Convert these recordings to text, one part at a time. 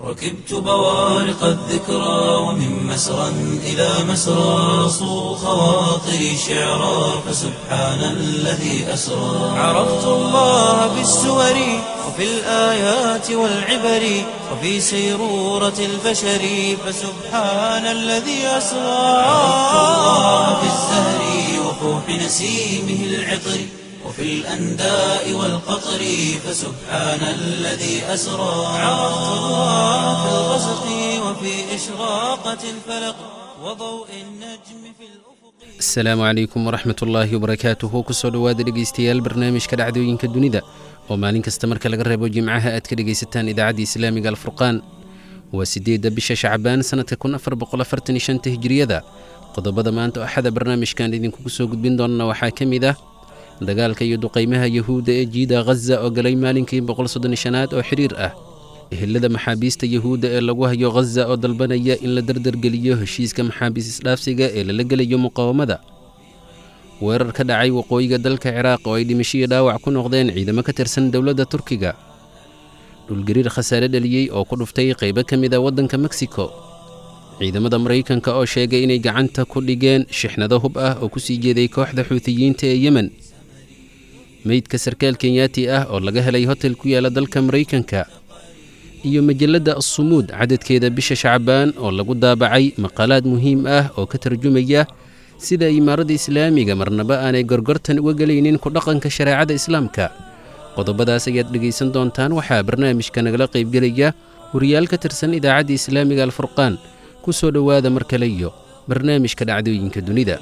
ركبت بوارق الذكرى ومن مسرى إلى مسرى صو خواطري شعرا فسبحان الذي أسرى عرفت الله بالسور وفي الآيات والعبر وفي سيرورة البشر فسبحان الذي أسرى عرفت الله بالزهر وفوح نسيمه العطر وفي الأنداء والقطر فسبحان الذي أسرى عرفت الله في الغسق وفي إشراقة الفلق وضوء النجم في الأفق asalaamu calaykum waraxmat ullaahi wabarakaatuhu kusoo dhowaada dhegaystayaal barnaamijka dhacdooyinka dunida oo maalin kasta marka laga reebo jimcaha aad ka dhegaysataan idaacadda islaamiga alfurqaan waa siddeedda bisha shacbaan sannadka kun afar boqolafartan iyo shanta hijiriyada qodobada maanta oo axada barnaamijkan idinkugu soo gudbin doonana waxaa ka mid ah dagaalka iyo duqaymaha yahuudda ee jiida khaza oo galay maalinkii boqol soddon shanaad oo xidhiir ah ehelada maxaabiista yahuudda ee lagu hayo khaza oo dalbanaya in la dardargeliyo heshiiska maxaabiis isdhaafsiga ee lala gelayo muqaawamada weerar ka dhacay waqooyiga dalka ciraaq oo ay dhimashiyo dhaawac ku noqdeen ciidamo ka tirsan dowladda turkiga dhulgariir khasaare dhaliyey oo ku dhuftay qaybo ka mid a waddanka meksiko ciidamada maraykanka oo sheegay inay gacanta ku dhigeen shixnado hub ah oo ku sii jeeday kooxda xuutiyiinta ee yemen meydka sarkaal kenyaati ah oo laga helay hotel ku yaala dalka maraykanka iyo majalladda assumuud cadadkeeda bisha shacbaan oo lagu daabacay maqaalaad muhiim ah oo ka tarjumaya sida imaaradda islaamiga marnaba aanay gorgortan uga gelaynin ku dhaqanka shareecada islaamka qodobadaas ayaad dhegaysan doontaan waxaa barnaamijka nagala qaybgelaya wariyaal ka tirsan idaacadda islaamiga alfurqaan ku soo dhowaada mar kale iyo barnaamijka dhacdooyinka dunida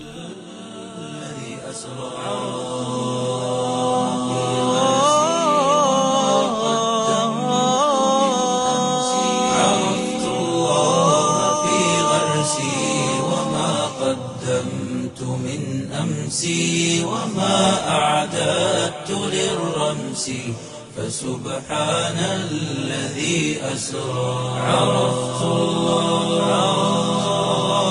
عرفت الله في غرسي وما قدمت من أمسي وما أعددت للرمس فسبحان الذي أسرى عرفت الله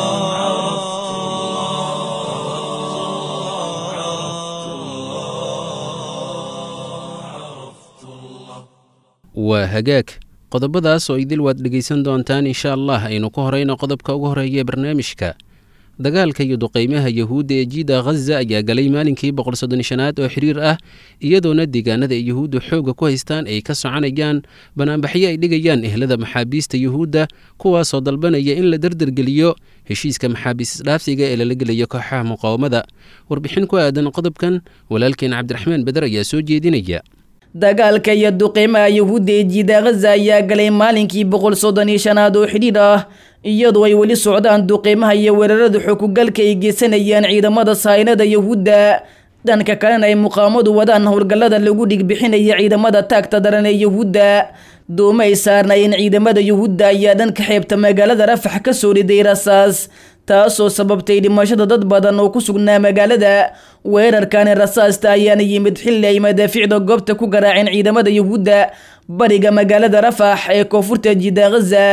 waa hagaag qodobadaas oo idil waad dhegaysan doontaan insha allah aynu ku horayno qodobka ugu horeeya barnaamijka dagaalka iyo duqaymaha yahuudda ee jiida khaza ayaa galay maalinkii boqol soddon shanaad oo xiriir ah iyadoona deegaanada ay yahuuddu xoogga ku haystaan ay ka soconayaan banaanbaxyo ay dhigayaan ehlada maxaabiista yuhuudda kuwaasoo dalbanaya in la dardargeliyo heshiiska maxaabiis isdhaafsiga ee lala gelayo kooxaha muqaawamada warbixin ku aadan qodobkan walaalkeen cabdiraxmaan beder ayaa soo jeedinaya dagaalka iyo duqeymaha yahuudda ee jiida khaza ayaa galay maalinkii boqol soddon iyo shanaad oo xidhiidh ah iyadoo ay weli socdaan duqeymaha iyo weerarada xukugalka ay geysanayaan ciidamada saynada yahuudda dhanka kalena ay muqaamadu wadaan howlgallada lagu dhigbixinaya ciidamada taagta daran ee yahuudda dooma ay saarnaayeen ciidamada yahuudda ayaa dhanka xeebta magaalada rafax ka soo riday rasaas taasoo sababtay dhimashada dad badan oo ku sugnaa magaalada weerarkani rasaasta ayaana yimid xilli ay madaafiicda goobta ku garaaceen ciidamada yahuudda bariga magaalada rafax ee koonfurta jiida khaza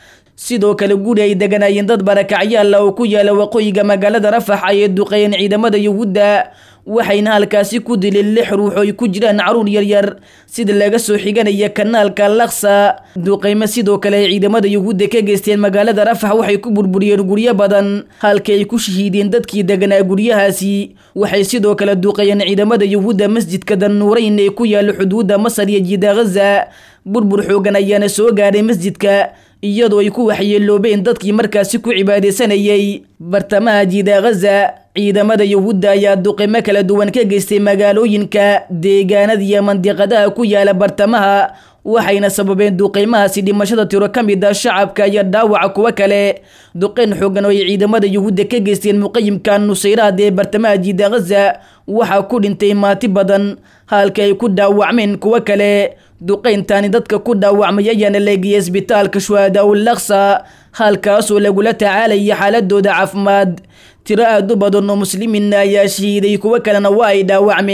sidoo kale guri ay deganaayeen dad barakacyaala oo ku yaala waqooyiga magaalada rafax ayay duqeeyeen ciidamada yahuudda waxayna halkaasi ku dileen lix ruux oo ay ku jiraan caruur yaryar sida laga soo xiganaya kanaalka laksa duqeymo sidoo kale ay ciidamada yahuudda ka geysteen magaalada rafax waxay ku burburiyeen guryo badan halka ay ku shahiideen dadkii deganaa guryahaasi waxay sidoo kale duqeeyeen ciidamada yahuudda masjidka danuurayn ee ku yaala xuduudda masar iyo jiida khaza burbur xoogan ayaana soo gaadhay masjidka iyadoo ay ku waxyeeloobeen dadkii markaasi ku cibaadaysanayay bartamaha jiida khaza ciidamada yahuudda ayaa duqimo kala duwan ka geystay magaalooyinka deegaanada iyo mandiqadaha ku yaala bartamaha waxayna sababeen duqeymahaasi dhimashada tiro ka mid ah shacabka iyo dhaawaca kuwo kale duqeyn xoogan oo ay ciidamada yahuudda ka geysteen muqayimka nusayraad ee bartamaha jiida khaza waxaa ku dhintay maati badan halka ay ku dhaawacmeen kuwo kale duqeyntaani dadka ku dhaawacmay ayaana leegiyay isbitaalka shuhadaa ul laksa halkaasoo lagula tacaalaya xaaladooda caafimaad tiro aad u badan oo muslimiinna ayaa shahiiday kuwo kalena waa ay dhaawacmeen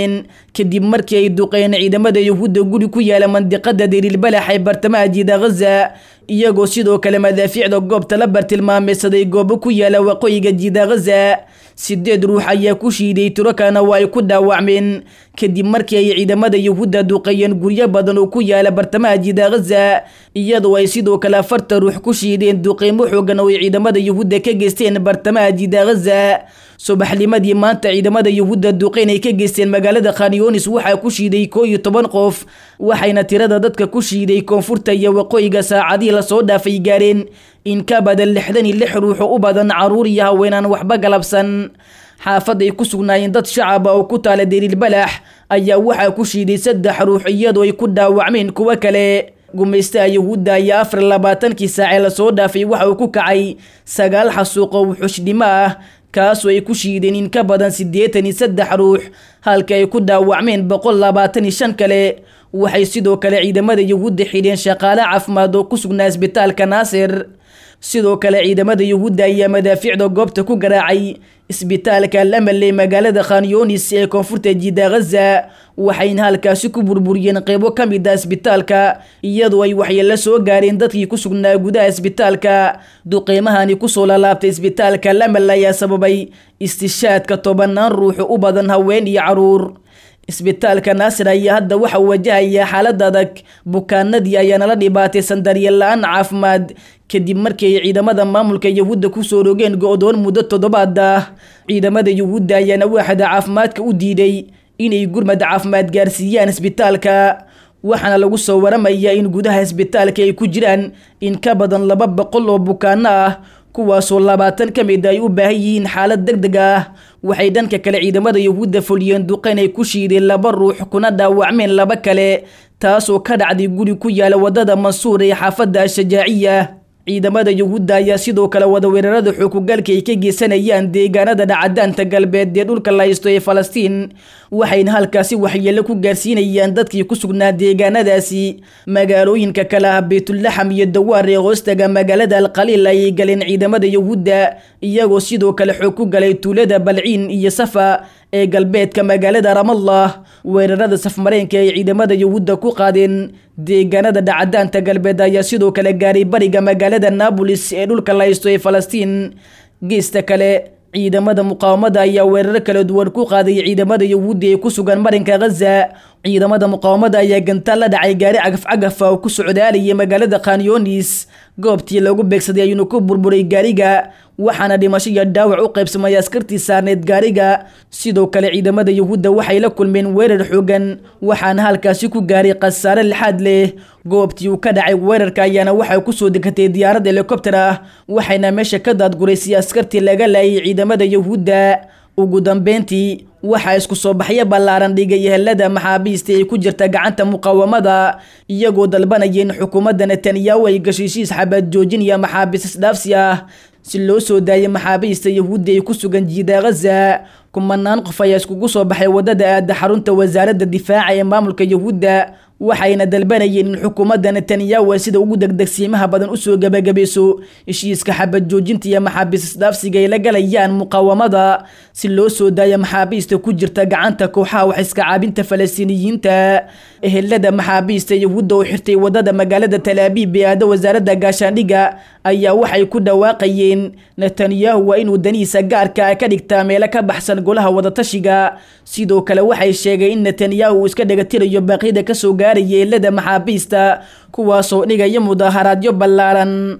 kadib markii ay duqeen ciidamada yuhuudda guri ku yaala mandiqada dariilbalax ee bartamaha jiida ghaza iyagoo sidoo kale madaafiicda goobta la bartilmaameysaday goobo ku yaala waqooyiga jiida ghaza sideed ruux ayaa ku shiiday tiro kalena waa ay ku dhaawacmeen kadib markii ay ciidamada yuhuudda duqeeyeen guryo badan oo ku yaala bartamaha jiida ghaza iyadoo ay sidoo kale afarta ruux ku shiideen duqeymo xoogan oo ay ciidamada yuhuudda ka geysteen bartamaha jiida ghaza subaxnimadii maanta ciidamada yuhuudda duqeyn ay ka geysteen magaalada khanyonis waxaa ku shiiday koo iyo toban qof waxayna tirada dadka ku shiiday koonfurta iyo waqooyiga saacadihii lasoo dhaafay gaareen in ka badan lixdan iyo lix ruux oo u badan caruur iyo haweenaan waxba galabsan xaafad ay ku sugnaayeen dad shacaba oo ku taala dariilbalax ayaa waxaa ku shiiday saddex ruux iyadoo ay ku dhaawacmeen kuwo kale gumaystaha yuhuudda ayaa afar labaatankii saacee lasoo dhaafay waxa uu ku kacay sagaal xasuuq oo wuxushnimo ah kaasoo ay ku shiideen in ka badan siddeetan iyo saddex ruux halka ay ku dhaawacmeen boqol labaatan iyo shan kale waxay sidoo kale ciidamada yuhuudda xidheen shaqaale caafimaad oo ku sugnaa isbitaalka naasir sidoo kale ciidamada yuhuudda ayaa madaafiicda goobta ku garaacay isbitaalka lamal ee magaalada khanyonis ee koonfurta jiida ghaza waxayna halkaasi ku burburiyeen qeybo ka mid ah isbitaalka iyadoo ay waxyeelo soo gaareen dadkii ku sugnaa gudaha isbitaalka duqeymahani kusoo lalaabtay isbitaalka lamal ayaa sababay istishaadka tobanaan ruux u badan haween iyo caruur isbitaalka naasir ayaa hadda waxa uu wajahayaa xaalad adag bukaanadii ayaana la dhibaataysan daryeel la-aan caafimaad kadib markii ay ciidamada maamulka yuhuudda kusoo rogeen go-doon muddo toddobaad ah ciidamada yuhuudda ayaana waaxda caafimaadka u diiday inay gurmad caafimaad gaarsiiyaan isbitaalka waxaana lagu soo waramayaa in gudaha isbitaalka ay ku jiraan in ka badan laba boqol oo bukaano ah kuwaasoo labaatan ka mid ay u baahan yihiin xaalad deg deg ah waxay dhanka kale ciidamada yuhuudda fuliyeen duqeyn ay ku shiideen laba ruux kuna dhaawacmeen laba kale taasoo ka dhacday guri ku yaala wadada mansuur ee xaafadda ashajaaciya ciidamada yuhuudda ayaa sidoo kale wada weerarada xookugalka ay ka geysanayaan deegaanada dhacadaanta galbeed ee dhulka la haysto ee falastiin waxayna halkaasi waxyeelo ku gaarsiinayaan dadkii ku sugnaa deegaanadaasi magaalooyinka kale ah baytulaxam iyo dawaar ee hoostaga magaalada alqaliil ayay galeen ciidamada yuhuudda iyagoo sidoo kale xoog ku galay tuulada balciin iyo safa ee galbeedka magaalada ramallah weerarada safmareenka ay ciidamada yuhuudda ku qaadeen deegaanada dhacadaanta galbeed ayaa sidoo kale gaaray bariga magaalada naabolis ee dhulka la haysto ee falastiin geesta kale ciidamada muqaawamada ayaa weeraro kala duwan ku qaaday ciidamada yuhuudda ee ku sugan marinka ghaza ciidamada muqaawamada ayaa gantaal la dhacay gaari cagaf-cagafa oo ku socdaalayay magaalada khanyonis goobtii lagu beegsaday ayuuna ku burburay gaariga waxaana dhimasho iyo dhaawac u qaybsamay askartii saarneed gaariga sidoo kale ciidamada yuhuudda waxay la kulmeen weerar xoogan waxaana halkaasi ku gaaray khasaare lixaad leh goobtii uu ka dhacay weerarka ayaana waxay kusoo degatay diyaarad helikobter ah waxayna meesha ka daadguraysay askartii laga laayay ciidamada yuhuudda ugu dambeyntii waxaa isku soo baxyo ballaaran dhigay helada maxaabiista ay ku jirta gacanta muqaawamada iyagoo dalbanaya in xukuumadda netanyahu ay gashiishiis xabad joojin iyo maxaabiis isdhaafsi ah si loo soo daayay maxaabiista yuhuudda ay ku sugan jiida ghaza kumanaan qof ayaa iskugu soo baxay waddada aada xarunta wasaaradda difaaca ee maamulka yuhuudda waxayna dalbanayeen in xukuumadda netanyahu ay sida ugu degdegsiimaha badan usoo gebagabayso heshiiska xabad joojinta iyo maxaabiis isdhaafsiga ay la galayaan muqaawamada si loo soo daayo maxaabiista ku jirta gacanta kooxaha wax iska caabinta falastiiniyiinta ehelada maxaabiista yuhuudda oo xirtay wadada magaalada talaabiib ee aada wasaaradda gaashaandhigga ayaa waxay ku dhawaaqayeen netanyahu waa inuu danihiisa gaarka ka dhigtaa meelo ka baxsan golaha wadatashiga sidoo kale waxay sheegeen in netanyahu uu iska dhegatirayo baaqyada kasoo gaaraya eelada maxaabiista kuwaasoo dhigaya mudaaharaadyo ballaaran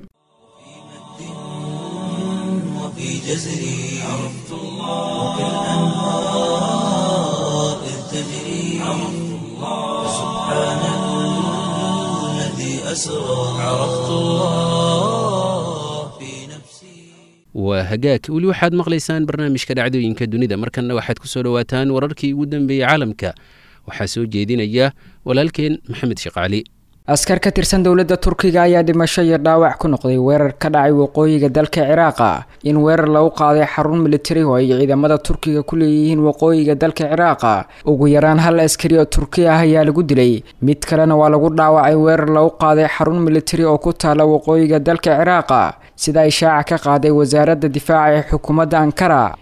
وفي جزري عرفت الله وكالأنهار إذ تجري عرفت الله سبحان الذي أسرى عرفت الله في نفسي waa hagaag weli waxaad maqlaysaan barnaamijka dhacdooyinka dunida markanna waxaad ku soo dhowaataan wararkii ugu dambeeyey caalamka waxaa soo jeedinaya walaalkeen maxamed sheekh askar ka tirsan dowladda turkiga ayaa dhimasho iyo dhaawac ku noqday weerar ka dhacay waqooyiga dalka ciraaqa in weerar lagu qaaday xarun militari oo ay ciidamada turkiga ku leeyihiin waqooyiga dalka ciraaqa ugu yaraan hal askari oo turki ah ayaa lagu dilay mid kalena waa lagu dhaawacay weerar lagu qaaday xarun militari oo ku taala waqooyiga dalka ciraaqa sida ay shaaca ka qaaday wasaaradda difaaca ee xukuumadda ankara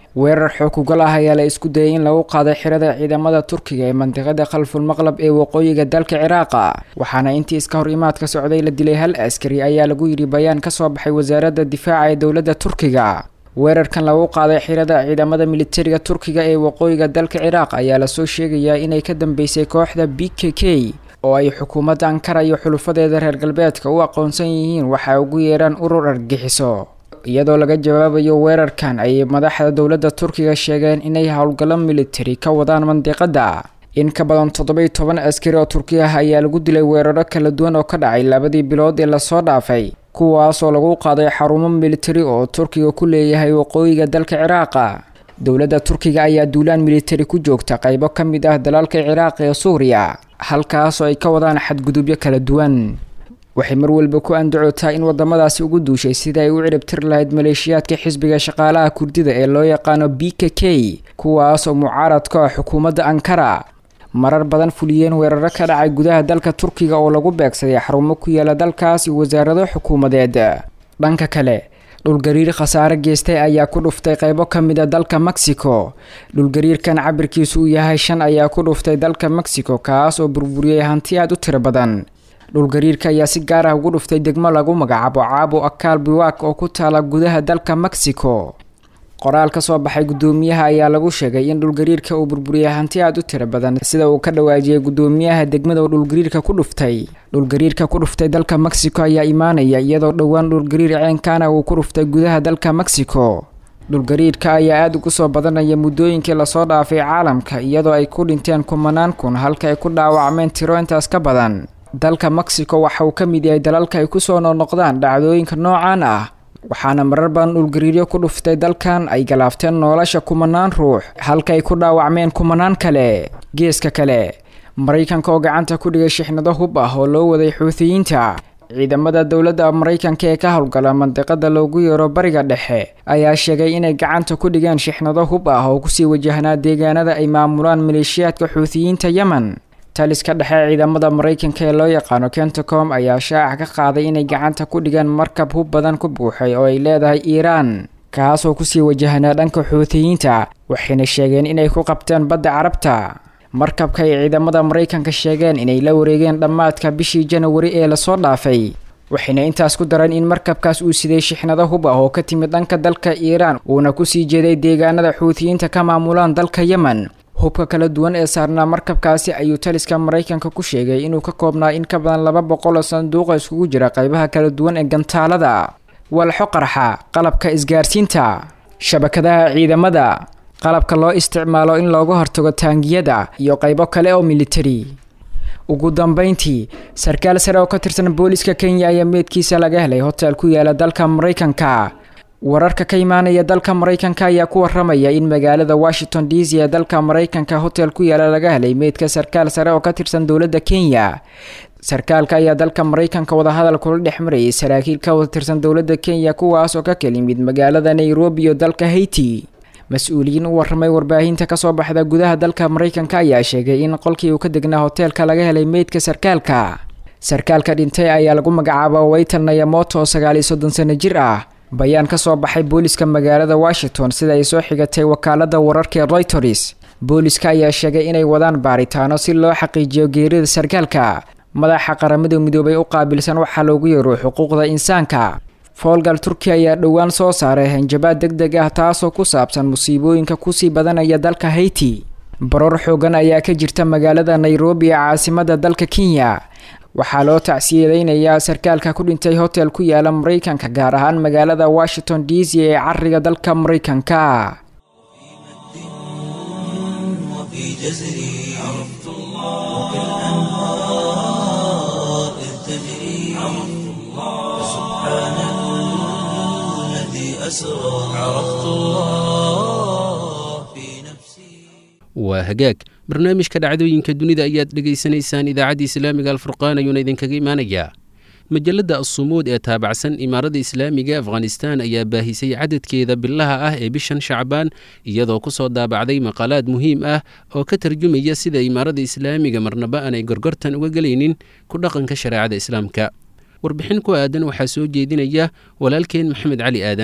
weerar xookugal ah ayaa la isku dayay in lagu qaaday xirada ciidamada turkiga ee mandiqada khalful maqlab ee waqooyiga dalka ciraaqa waxaana intii iska hor imaadka socday la dilay hal askari ayaa lagu yidhi bayaan kasoo baxay wasaaradda difaaca ee dowladda turkiga weerarkan lagu qaaday xirada ciidamada militariga turkiga ee waqooyiga dalka ciraaq ayaa lasoo sheegayaa inay ka dambeysay kooxda b k k oo ay xukuumadda ankara iyo xulufadeeda reer galbeedka u aqoonsan yihiin waxa ugu yeedhaan urur argixiso iyadoo laga jawaabayo weerarkan ayay madaxda dowladda turkiga sheegeen inay howlgallo militari ka wadaan mandiqada in ka badan toddoba iyo toban askari oo turki ah ayaa lagu dilay weeraro kala duwan oo ka dhacay labadii bilood ee lasoo dhaafay kuwaasoo lagu qaaday xarumo militari oo turkiga ku leeyahay waqooyiga dalka ciraaqa dowladda turkiga ayaa duulaan militari ku joogta qaybo ka mid ah dalalka ciraaq ee suuriya halkaasoo ay ka wadaan xadgudubyo kala duwan waxay mar walba ku andacootaa in wadamadaasi ugu duushay sida ay u ciribtiri lahayd maleeshiyaadka xisbiga shaqaalaha kurdida ee loo yaqaano b k k kuwaasoo mucaarad ka ah xukuumadda ankara marar badan fuliyeen weeraro ka dhacay gudaha dalka turkiga oo lagu beegsaday xarumo ku yaala dalkaas iyo wasaarado xukuumadeed dhanka kale dhulgariir khasaare geystay ayaa ku dhuftay qaybo ka mid a dalka mexico dhulgariirkan cabirkiisu uu yahay shan ayaa ku dhuftay dalka mexico kaas oo burburiyey hanti aada u tiro badan dhulgariirka ayaa si gaar ah ugu dhuftay degmo lagu magacaabo caabo akaal biwak oo ku taala gudaha dalka mexico qoraal ka soo baxay guddoomiyaha ayaa lagu sheegay in dhulgariirka uu burburiyay hanti aada u tiro badan sida uu ka dhawaajiyey guddoomiyaha degmada oo dhulgariirka ku dhuftay dhulgariirka ku dhuftay dalka mexico ayaa imaanaya iyadoo dhowaan dhulgariir ceenkaana uu ku dhuftay gudaha dalka mexico dhulgariirka ayaa aada ugu soo badanaya muddooyinkii lasoo dhaafay caalamka iyadoo ay ku dhinteen kumanaan kun halka ay ku dhaawacmeen tiro intaas ka badan dalka mexico waxa uu ka mid yahay dalalka ay kusoo noqnoqdaan dhacdooyinka noocan ah waxaana marar badan dhulgariiryo ku dhuftay dalkan ay galaafteen nolosha kumanaan ruux halka ay ku dhaawacmeen kumanaan kale geeska kale maraykanka oo gacanta ku dhigay shixnado hub ah oo loo waday xuutiyiinta ciidamada dowladda maraykanka ee ka howlgala mandiqada loogu yeero bariga dhexe ayaa sheegay inay gacanta ku dhigeen shixnado hub ah oo kusii wajahnaa deegaanada ay maamulaan maleeshiyaadka xuutiyiinta yemen taliska dhexe ciidamada maraykanka ee loo yaqaano kentacom ayaa shaaca ka qaaday inay gacanta ku dhigeen markab hub badan ku buuxay oo ay leedahay iiraan kaasoo kusii wajahnaa dhanka xuutiyiinta waxayna sheegeen inay ku qabteen badda carabta markabka ay ciidamada maraykanka sheegeen inay la wareegeen dhammaadka bishii janawari ee lasoo dhaafay waxayna intaas ku dareen in markabkaas uu siday shixnado hub ah oo ka timid dhanka dalka iiraan uuna kusii jeeday deegaanada xuutiyiinta ka maamulaan dalka yemen hubka kala duwan ee saarnaa markabkaasi ayuu taliska maraykanka ku sheegay inuu ka koobnaa in ka badan laba boqol oo sanduuqa iskugu jira qaybaha kala duwan ee gantaalada walxo qarxa qalabka isgaarsiinta shabakadaha ciidamada qalabka loo isticmaalo in looga hortago taangiyada iyo qaybo kale oo militari ugu dambeyntii sarkaal sare oo ka tirsan booliska kenya ayaa meedkiisa laga helay hotel ku yaala dalka maraykanka wararka ka imaanaya dalka maraykanka ayaa ku waramaya in magaalada washington d c ee dalka maraykanka hotel ku yaala laga helay meydka sarkaal sare oo ka tirsan dowladda kenya sarkaalka ayaa dalka maraykanka wadahadal kula dhex marayay saraakiil ka wada tirsan dowladda kenya kuwaas oo ka kala yimid magaalada nairobi iyo dalka haiti mas-uuliyiin u waramay warbaahinta kasoo baxda gudaha dalka maraykanka ayaa sheegay in qolkii uu ka degnaa hoteelka laga helay meydka sarkaalka sarkaalka dhintay ayaa lagu magacaaba waytan nayamoto oo sagaal iyo soddon sano jir ah bayaan ka soo baxay booliska magaalada washington sida ay soo xigatay wakaalada wararka ee reuters booliska ayaa sheegay inay wadaan baaritaano si loo xaqiijiyo geerida sarkaalka madaxa qaramada midoobay u qaabilsan waxaa loogu yeero xuquuqda insaanka foolgal turkiya ayaa dhowaan soo saaray hanjabaad deg deg ah taasoo ku saabsan musiibooyinka kusii badanaya dalka haiti baroor xoogan ayaa ka jirta magaalada nairobi ee caasimada dalka kenya waxaa loo tacsiyadeynayaa sarkaalka ku dhintay hotel ku yaala maraykanka gaar ahaan magaalada washington d c ee cariga dalka maraykanka وفي جزري عرفت الله وكالأنهار إذ تجري عرفت الله سبحان الذي أسرى عرفت الله في نفسي waa hagaag barnaamijka dhacdooyinka dunida ayaad dhegaysanaysaan idaacadda islaamiga alfurqaan ayuuna idinkaga imaanayaa majalladda assumuud ee taabacsan imaaradda islaamiga afghanistan ayaa baahisay cadadkeeda bilaha ah ee bishan shacbaan iyadoo ku soo daabacday maqaalaad muhiim ah oo ka tarjumaya sida imaaradda islaamiga marnaba aanay gorgortan uga gelaynin ku dhaqanka shareecada islaamka warbixin ku aadan waxaa soo jeedinaya walaalkeen maxamed cali aadan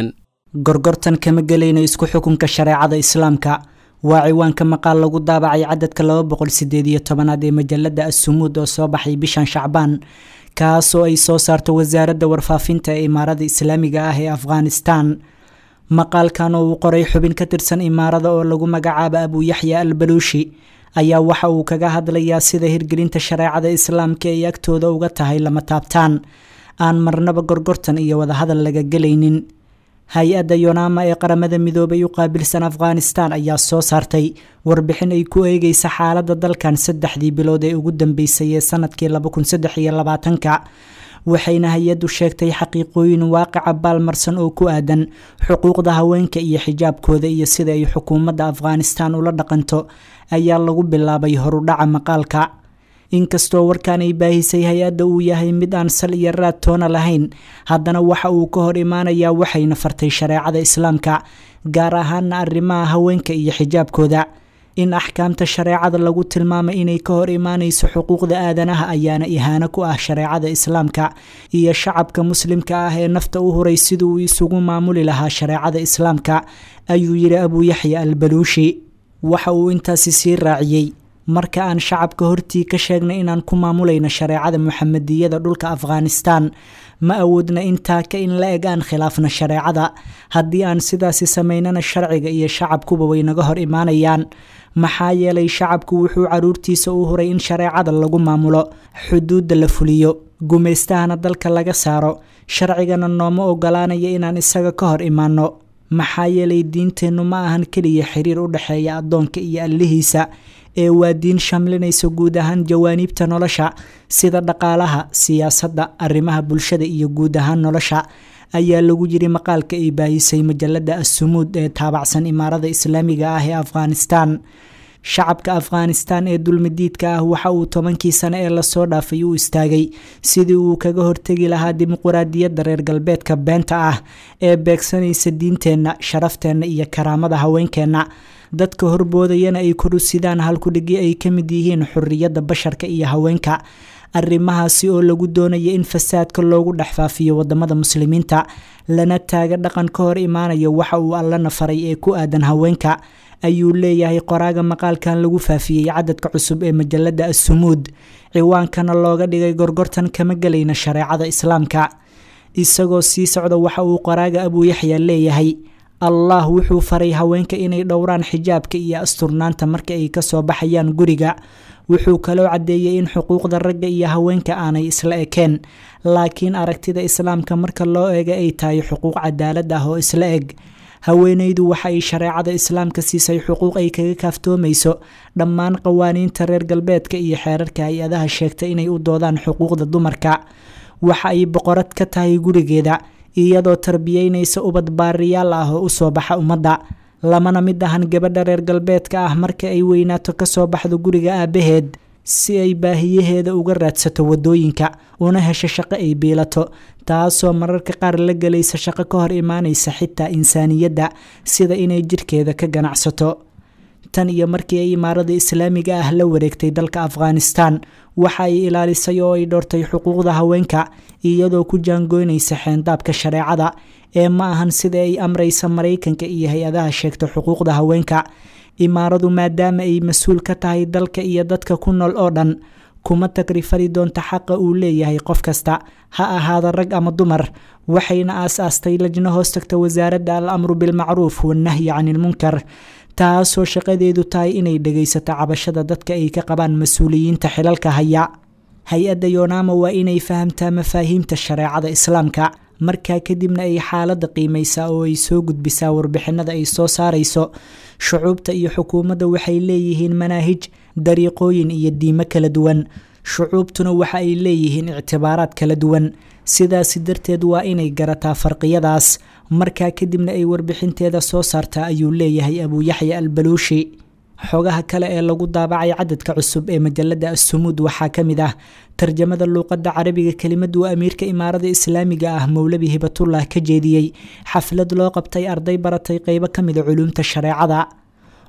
gorgortan kama gelayno isku xukunka shareecada islaamka waa ciwaanka maqaal lagu daabacay cadadka laba boqol sideed iyo tobanaad ee majalada assumuud oo soo baxay bishan shacbaan kaasoo ay soo saarto wasaaradda warfaafinta ee imaarada islaamiga ah ee afghanistan maqaalkan oo uu qoray xubin ka tirsan imaarada oo lagu magacaabo abuuyaxya al baluushi ayaa waxa uu kaga hadlayaa sida hirgelinta shareecada islaamka ay agtooda uga tahay lama taabtaan aan marnaba gorgortan iyo wadahadal laga gelaynin hay-adda yonaama ee qaramada midoobay u qaabilsan afghanistan ayaa soo saartay warbixin ay ku eegeysa xaaladda dalkan saddexdii bilood ee ugu dambeysay ee sanadkii labakunsaddexiyolabaatanka waxayna hay-addu sheegtay xaqiiqooyin waaqica baalmarsan oo ku aadan xuquuqda haweenka iyo xijaabkooda iyo sida ay xukuumadda afghanistan ula dhaqanto ayaa lagu bilaabay horudhaca maqaalka inkastoo warkan ay baahisay hay-adda uu yahay mid aan sal iyo raad toona lahayn haddana waxa uu ka hor imaanayaa waxayna fartay shareecada islaamka gaar ahaana arrimaha haweenka iyo xijaabkooda in axkaamta shareecada lagu tilmaamay inay ka hor imaanayso xuquuqda aadanaha ayaana ihaano ku ah shareecada islaamka iyo shacabka muslimka ah ee nafta u huray siduu isugu maamuli lahaa shareecada islaamka ayuu yidhi abuuyaxya al baluushi waxa uu intaasi sii raaciyey marka aan shacabka hortii ka sheegnay inaan ku maamulayno shareecada muxamadiyada dhulka afghanistan ma awoodna intaa ka in la eg aan khilaafno shareecada haddii aan sidaasi samaynana sharciga iyo shacabkuba way naga hor imaanayaan maxaa yeelay shacabku wuxuu caruurtiisa u huray in shareecada lagu maamulo xuduudda la fuliyo gumaystahana dalka laga saaro sharcigana nooma ogolaanaya inaan isaga ka hor imaanno maxaa yeelay diinteennu ma ahan keliya xiriir u dhexeeya addoonka iyo allihiisa ee waa diin shamlinaysa guud ahaan jawaaniibta nolosha sida dhaqaalaha siyaasadda arrimaha bulshada iyo guud ahaan nolosha ayaa lagu yiri maqaalka ay baahisay majalada assumuud ee taabacsan imaarada islaamiga ah ee afghanistan shacabka afghanistan ee dulmidiidka ah waxa uu tobankii sane ee lasoo dhaafay u istaagay sidii uu kaga hortegi lahaa dimuquraadiyadda reer galbeedka beenta ah ee beegsanaysa diinteenna sharafteenna iyo karaamada haweenkeenna dadka horboodayana ay korusidaan halkudhigi ay ka mid yihiin xuriyadda basharka iyo haweenka arrimahaasi oo lagu doonaya in fasaadka loogu dhex faafiyo wadamada muslimiinta lana taaga dhaqan ka hor imaanaya waxa uu allana faray ee ku aadan haweenka ayuu leeyahay qoraaga maqaalkan lagu faafiyey cadadka cusub ee majalada assumuud ciwaankana looga dhigay gorgortan kama gelayna shareecada islaamka isagoo sii socda waxa uu qoraaga abuuyaxya leeyahay allah wuxuu faray haweenka inay dhowraan xijaabka iyo asturnaanta marka ay kasoo baxayaan guriga wuxuu kaloo caddeeyey in xuquuqda ragga iyo haweenka aanay isla ekeen laakiin aragtida islaamka marka loo eega ay tahay xuquuq cadaalad ah oo isla eg haweenaydu waxa ay shareecada islaamka siisay xuquuq ay kaga kaaftoomayso dhammaan qawaaniinta reer galbeedka iyo xeerarka hay-adaha sheegta inay u doodaan xuquuqda dumarka waxa ay boqorad ka tahay gurigeeda iyadoo tarbiyeynaysa ubad baariyaal ah oo usoo baxa ummadda lamana mid ahan gabadha reer galbeedka ah marka ay weynaato kasoo baxdo guriga aabaheed si ay baahiyaheeda uga raadsato wadooyinka una hesho shaqo ay biilato taasoo mararka qaar la gelaysa shaqo ka hor imaanaysa xitaa insaaniyadda sida inay jirkeeda ka ganacsato tan iyo markii ay imaarada islaamiga ah la wareegtay dalka afghanistan waxa ay ilaalisay oo ay dhowrtay xuquuqda haweenka iyadoo ku jaangoynaysa xeendaabka shareecada ee ma ahan sida ay amraysa maraykanka iyo hay-adaha sheegta xuquuqda haweenka imaaradu maadaama ay mas-uul ka tahay dalka iyo dadka ku nool oo dhan kuma tagrifari doonta xaqa uu leeyahay qof kasta ha ahaada rag ama dumar waxayna aas-aastay lajno hoos tagta wasaaradda al amru bilmacruuf wannahyi can ilmunkar taasoo shaqadeedu tahay inay dhegaysato cabashada dadka ay ka qabaan mas-uuliyiinta xilalka haya hay-adda yonaama waa inay fahamtaa mafaahiimta shareecada islaamka markaa kadibna ay xaaladda qiimaysaa oo ay soo gudbisaa warbixinada ay soo saarayso shucuubta iyo xukuumadda waxay leeyihiin manaahij dariiqooyin iyo diimo kala duwan shucuubtuna waxa ay leeyihiin ictibaaraad kala duwan sidaasi darteed waa inay garataa farqiyadaas markaa kadibna ay warbixinteeda soo saartaa ayuu leeyahay abuuyaxya al baluushi xogaha kale ee lagu daabacay cadadka cusub ee majalada assumuud waxaa ka mid ah tarjamada luuqadda carabiga kelimadu amiirka imaarada islaamiga ah mowlabi hibatullah ka jeediyey xaflad loo qabtay arday baratay qeybo ka mida culuumta shareecada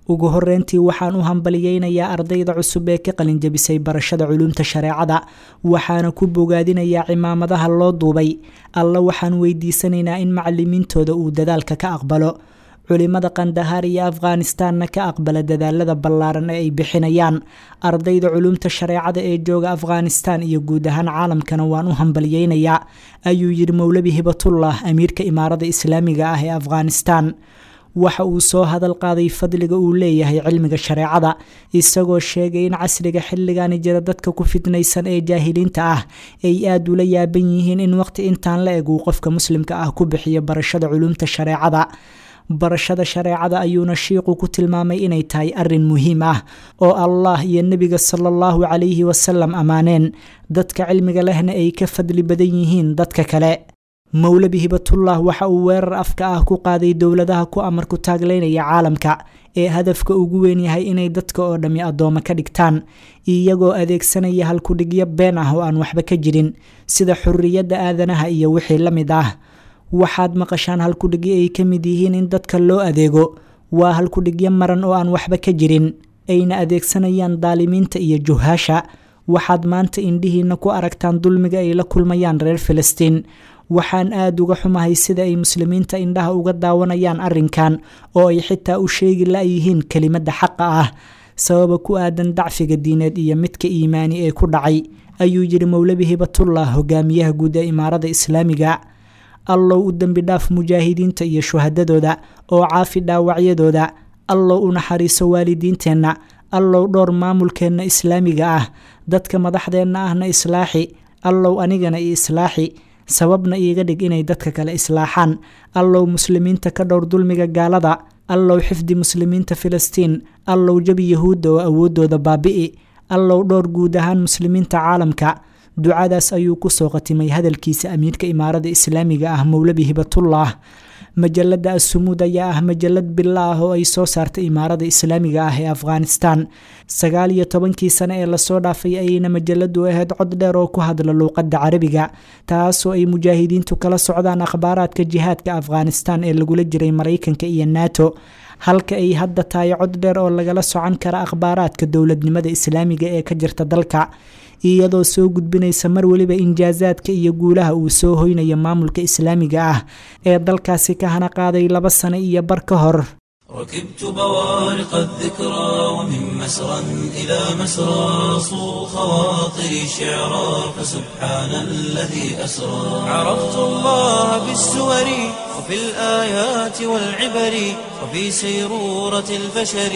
ugu horeyntii waxaan u hambaliyeynayaa ardayda cusub ee ka qalinjabisay barashada culuumta shareecada waxaana ku bogaadinayaa cimaamadaha loo duubay alla waxaan weydiisanaynaa in macalimiintooda uu dadaalka ka aqbalo culimada kandahaar iyo afghanistanna ka aqbala dadaalada ballaaran ee ay bixinayaan ardayda culuumta shareecada ee jooga afghanistan iyo guud ahaan caalamkana waan u hambaliyeynayaa ayuu yidhi mowlabi hibatullah amiirka imaarada islaamiga ah ee afghanistan waxa uu soo hadal qaaday fadliga uu leeyahay cilmiga shareecada isagoo sheegay in casriga xilligani jira dadka ku fitnaysan ee jaahiliinta ah ay aada ula yaaban yihiin in waqti intaan la eg uu qofka muslimka ah ku bixiyo barashada culuumta shareecada barashada shareecada ayuuna shiiqu ku tilmaamay inay tahay arin muhiim ah oo allah iyo nebiga sala allahu calayhi wasalam ammaaneen dadka cilmiga lehna ay ka fadli badan yihiin dadka kale mowlabi hibatullah waxa uu weerar afka ah ku qaaday dowladaha ku amar ku taagleynaya caalamka ee hadafka ugu weyn yahay inay dadka oo dhammi addooma ka dhigtaan iyagoo adeegsanaya halkudhigyo been ah oo aan waxba ka jirin sida xurriyadda aadanaha iyo wixii la mid ah waxaad maqashaan halkudhigyo ay ka mid yihiin in dadka loo adeego waa halkudhigyo maran oo aan waxba ka jirin ayna adeegsanayaan daalimiinta iyo juhaasha waxaad maanta indhihiina ku aragtaan dulmiga ay la kulmayaan reer filistiin waxaan aada uga xumahay sida ay muslimiinta indhaha uga daawanayaan arrinkan oo ay xitaa u sheegi la-yihiin kelimadda xaqa ah sababa ku aadan dacfiga diineed iyo midka iimaani ee ku dhacay ayuu yidhi mowlabi hibatullah hogaamiyaha guud ee imaarada islaamiga allow u dembi dhaaf mujaahidiinta iyo shuhadadooda oo caafi dhaawacyadooda allow u naxariiso waalidiinteenna allow dhowr maamulkeenna islaamiga ah dadka madaxdeenna ahna islaaxi allow anigana i islaaxi sababna iiga dhig inay dadka kale islaaxaan allow muslimiinta ka dhowr dulmiga gaalada allow xifdi muslimiinta filistiin allow jabi yahuudda oo awooddooda baabi'i allow dhowr guud ahaan muslimiinta caalamka ducadaas ayuu kusoo qatimay hadalkiisa amiirka imaarada islaamiga ah mowlabi hibatullah majalada assumuud ayaa ah majalad bila ah oo ay soo saartay imaarada islaamiga ah ee afghanistan sagaal iyo tobankii sane ee lasoo dhaafay ayayna majaladu ahayd cod dheer oo ku hadla luuqadda carabiga taasoo ay mujaahidiintu kala socdaan akhbaaraadka jihaadka afghanistan ee lagula jiray maraykanka iyo nato halka ay hadda tahay cod dheer oo lagala socon kara akhbaaraadka dowladnimada islaamiga ee ka jirta dalka iyadoo soo gudbinaysa mar weliba injaasaadka iyo guulaha uu soo hoynayo maamulka islaamiga ah ee dalkaasi ka hana qaaday laba sano iyo bar ka hor ركبت بوارق الذكرى ومن مسرى إلى مسرى صو خواطري شعرا فسبحان الذي أسرى عرفت الله بالسور وفي الآيات والعبر وفي سيرورة البشر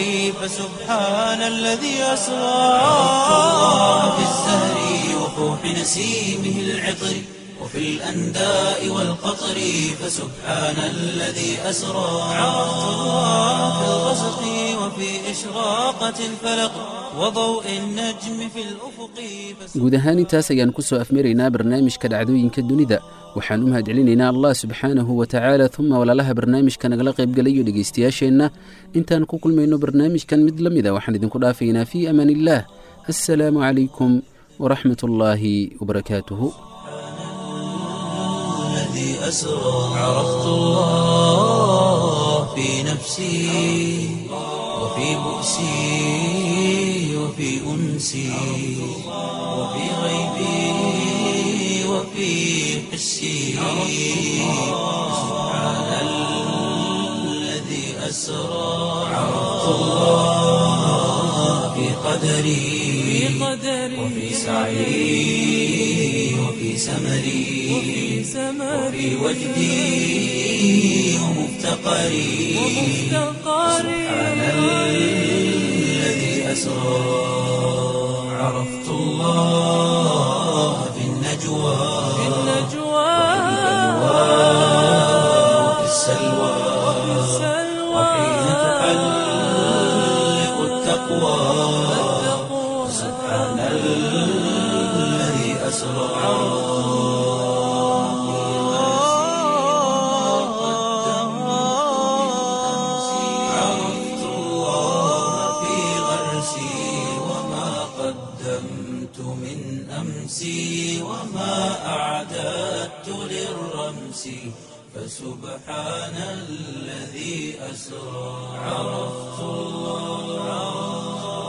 فسبحان الذي أسرى عرفت الله بالزهر وفوح نسيمه العطر وفي الأنداء والقطر فسبحان الذي أسرى عرفت الله في الغسق وفي إشراقة الفلق وضوء النجم في الأفق guud ahaan intaas ayaan ku soo afmaraynaa barnaamijka dhacdooyinka dunida waxaan u mahadcelinaynaa allah subxaanahu wa tacaala uma walaalaha barnaamijka nagala qaybgalayo dhegaystayaasheenna intaan ku kulmayno barnaamijkan mid la mida waxaan idinku dhaafaynaa fii amaan illaah assalaamu calaykum waraxmat ullaahi wabarakaatuhu الذي أسرى عرفت الله في نفسي وفي بؤسي وفي أنسي وفي غيبي وفي حسي سبحان الذي أسرى عرفت الله في قدري وفي سعي وفي سمري وفي وجدي ومفتقري سبحان الذي أسرى عرفت الله في النجوى وفي السلوى وحين تحلق التقوى سبحان الذي أسرى عرفت الله في غرسي وما قدمت من أمسي وما أعددت للرمس فسبحان الذي أسرى عرفت الله